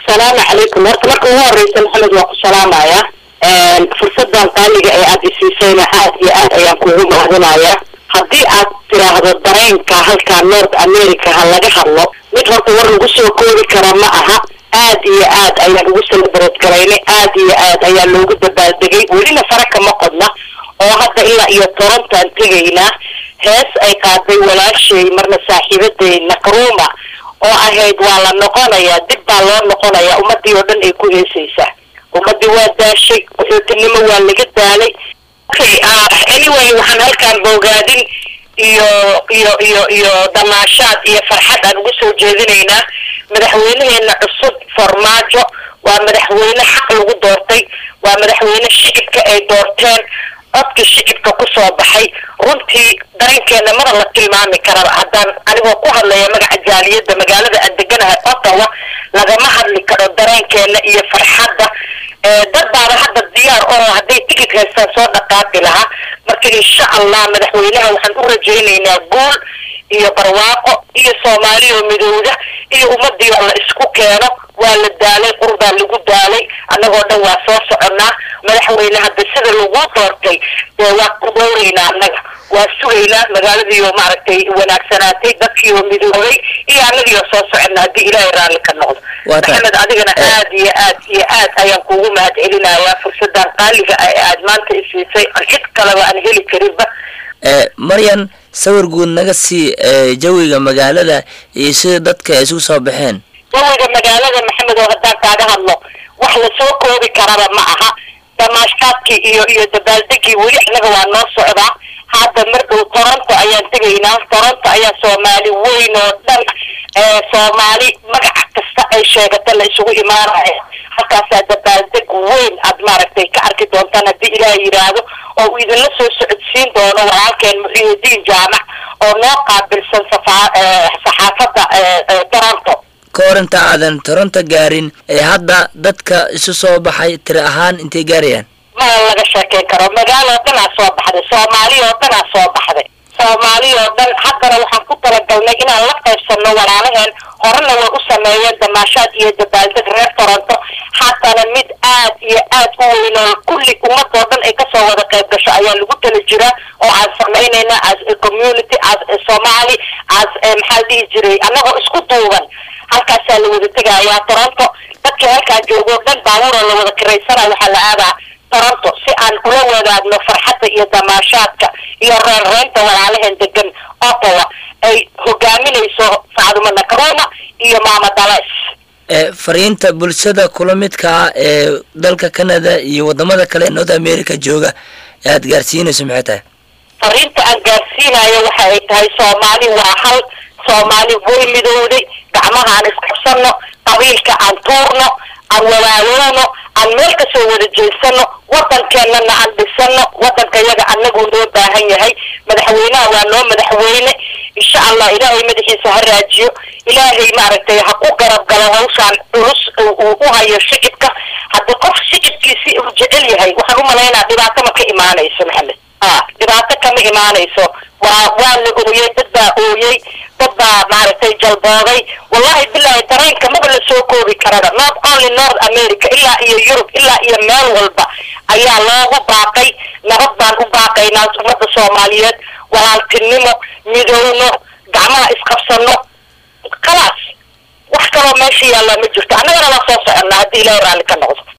asalaamu calaykum horta marka ugu horeysa maxamed waa ku salaamaya fursadan qaaliga ee aada isiisayna aad iyo aad ayaan kugu mahadinaya haddii aad tiraahdo dareenka halkaa north america ha laga hadlo mid horta war lagu soo koobi kara ma aha aad iyo aad ayaan ugu celebrate garaynay aad iyo aad ayaa loogu dabaaldegay welina fara kama qodna oo hadda ilaa iyo torontaan tegaynaa hees ay qaaday walaashay marna saaxiibaday nakruma oo ahayd waa la noqonayaa dib baa loo noqonayaa ummadii oo dhan ay ku heesaysaa ummadii waa daashay qaxootinimo waa laga daalay okay anyway waxaan halkaan boogaadin iyo iyo iyo iyo damaashaad iyo farxad aan ugu soo jeedinaynaa madaxweynaheena cusub farmaajo waa madaxweyne xaq lagu doortay waa madaxweyne shicibka ay doorteen codkii shicibka kusoo baxay runtii dareenkeena mana la tilmaami karaba haddaan anigoo ku hadlaya magaca jaaliyadda magaalada aan deganahay ottawa lagama hadli karo dareenkeena iyo farxadda dad baaba hadda diyaar oo hadday tigid haystaan soo dhaqaaqi lahaa marka insha allah madaxweynaha waxaan u rajaynaynaa guul iyo barwaaqo iyo soomaaliya midowda iyo ummadii oo la isku keeno waa la daalay qurbaa lagu daalay annagoo dhan waa soo soconnaa madaxweyne hadda sida lagu doortay waa ku dhowraynaa annaga waa sugaynaa magaaladiioo maaragtay wanaagsanaatay dadkiioo midoobay iyo annagiioo soo soconna haddii ilaahay raalli ka noqdo maxamed adigana aad iyo aad iyo aad ayaan kuugu mahad celinayaa fursadan qaaliga ah ee aad maanta isiisay cid kaleba aan heli karinba maryan sawir guud naga sii jawiga magaalada iyo sida dadka ay isugu soo baxeen jawiga magaalada maxamed oo haddaan kaaga hadlo wax lasoo koobi karaba ma aha damaashkaadkii iyo iyo dabaaldegii weli annaga waa noo socdaa hadda mar dhow toronto ayaan tegaynaa toronto ayaa soomaali weyn oo dhan soomaali magaca kasta ay sheegata la isugu imaanaya halkaasaa dabaaldeg weyn aad maaragtay ka arki doontaan haddii ilaah yidhaahdo oo uu idinla soo socodsiin doono walaalkeen muxiidiin jaamac oo noo qaabilsan saxaafadda toronto ka hor inta aadan toronto gaarin ee hadda dadka isu soo baxay tiri ahaan intay gaarayaan ma laga sheekeyn karo magaalo oo dhanaa soo baxday soomaaliya oo dhanaa soo baxday soomaaliya oo dhan haddana waxaan ku talagalnay inaan la qaybsano walaalaheen horena way u sameeyeen damaashaad iyo dabaaldeg reer toronto haddana mid aad iyo aad u weyn oo kulli ummadoo dhan ay kasoo wada qayb gasho ayaa lagu tala jiraa oo aan samaynayna as a community as a somali as maxaa dhihi jiray annagoo isku duuban halkaasaa la wada tegayaa toronto dadkii halkaa joogo o dhan baabuuroo la wada kiraysana waxaa la aadaa toronto si aan ula wadaagno farxadda iyo damaashaadka iyo reerreynta walaalaheen degan ottawa ay hogaaminayso sacduma nakruma iyo maama dales fariinta bulshada kula midka ah ee dalka canada iyo wadamada kale ee north america jooga ee aad gaarsiinayso maxay tahay fariinta aan gaarsiinayo waxa ay tahay soomaali waa hal soomaali way midowday gacmaha aan isqabsano qabiilka aan tuurno aan walaaloowno aan meel kasoo wada jeesano wadankeenana aan dhisano wadanka yaga anaguu noo baahan yahay madaxweynaha waa noo madaxweyne insha allah ilaahay madaxiisa ha raajiyo ilaahay maaragtay ha ku garab galo hawshaan culus uu u hayo shicibka haddii qof shicibkiisi uu jecel yahay waxaan u malaynaa dhibaato ma ka imaanayso maxamed a dhibaato kama imaanayso waa waa la ooyey dad baa ooyey dad baa maaragtay jalbooday wallahi bilahi dareenka maba la soo koobi karaba not only north america ilaa iyo yurub ilaa iyo meel walba ayaa loogu baaqay nabad baan u baaqaynaa ummadda soomaaliyeed walaaltinimo midowno gacmaha isqabsano khalaas wax kaloo meesha yaallaa ma jirto annagana waa soo soconnaa haddii ilaahay raalli ka noqdo